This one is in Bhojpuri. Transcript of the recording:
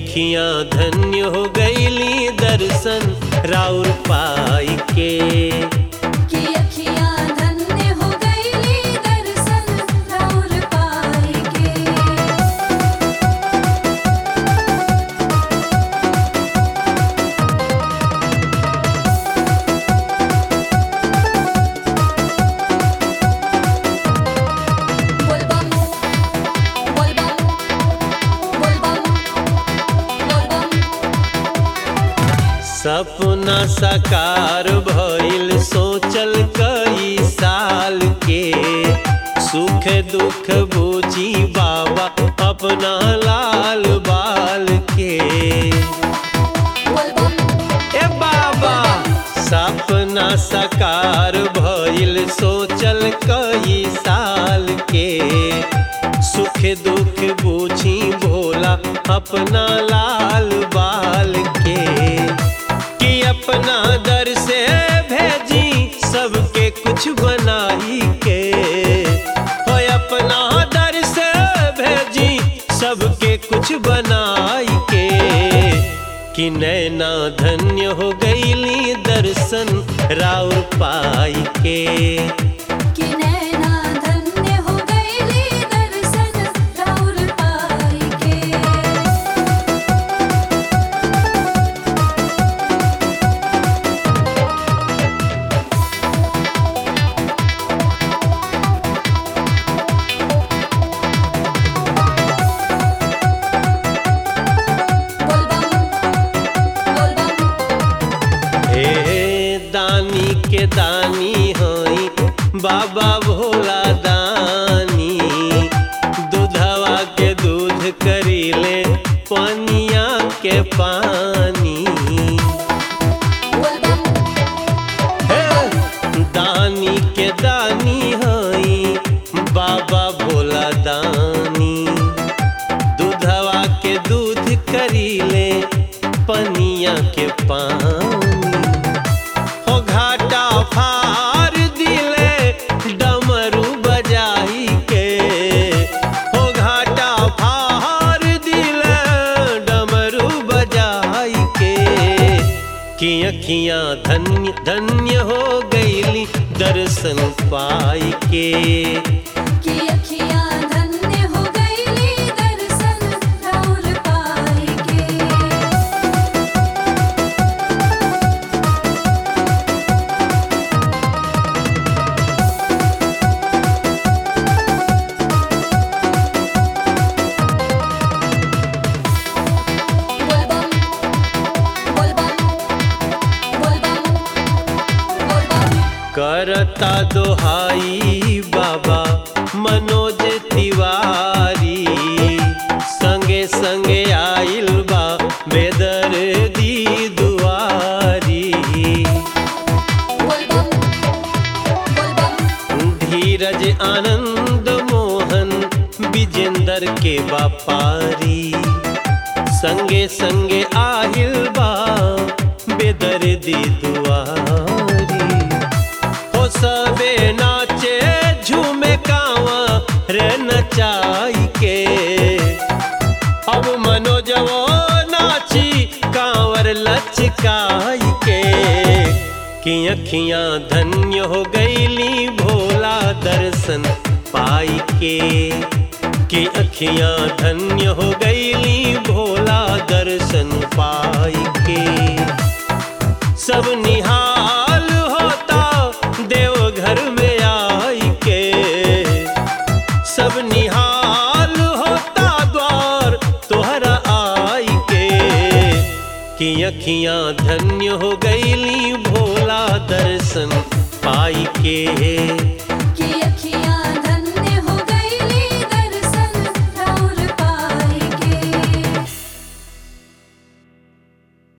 अखियां धन्य हो गईली दर्शन राउर पाई के कि अखियाँ धन्य हो गईली दर्शन राउर पाई के बोलबम बोलबम बोलबम बोलबम सपना साकार भइल सोचल कई साल के सुख दुख बूझी बाबा अपना लाल बाल के बोलबम ए बाबा सपना साकार भइल सोचल कई साल के सुख दुख बूझी भोला अपना लाल बाल के कि अपना दर से भेजी सबके कुछ बनाई के हो अपना दर से भेजी सबके कुछ बनाई के कि नैना धन्य हो गईली दर्शन राउर पाई के कि नैना धन्य हो गईली दर्शन राउर पाई के बोलबम बोलबम हे दानी के दानी हई बाबा भोला दानी दूधवा के दूध करीले पनिया के पानी बोलबम हे दानी के दानी हई बाबा भोला दानी दूधवा के दूध करीले पनिया के पानी हो घाटा फार दिले डमरू बजाई के हो घाटा फार दिले डमरू बजाई के कि अखियां धन्य धन्य हो गईली दर्शन पाई के कि अखियाँ धन्य हो गईली दर्शन राउर पाई के बोलबम बोलबम बोलबम बोलबम करता दोहाई बाबा मनोज तिवारी संगे संगे आइल बा बेदर दी दुआरी बोलबम बोलबम धीरज आनंद मोहन विजेंदर के बापारी संगे संगे आहिल बा बेदर दी दुआरी हो सबे नाचे झूमे कावा रे नचाई के अब मनोजवो नाची कांवर लचकाई के कि अखियां धन्य हो गईली भोला दर्शन पाई के कि अखियां धन्य हो गईली भोला दर्शन पाई के सब निहाल होता देवघर में आई के सब निहाल होता द्वार तोहरा आई के कि अखियां धन्य हो गईली भोला दर्शन पाई के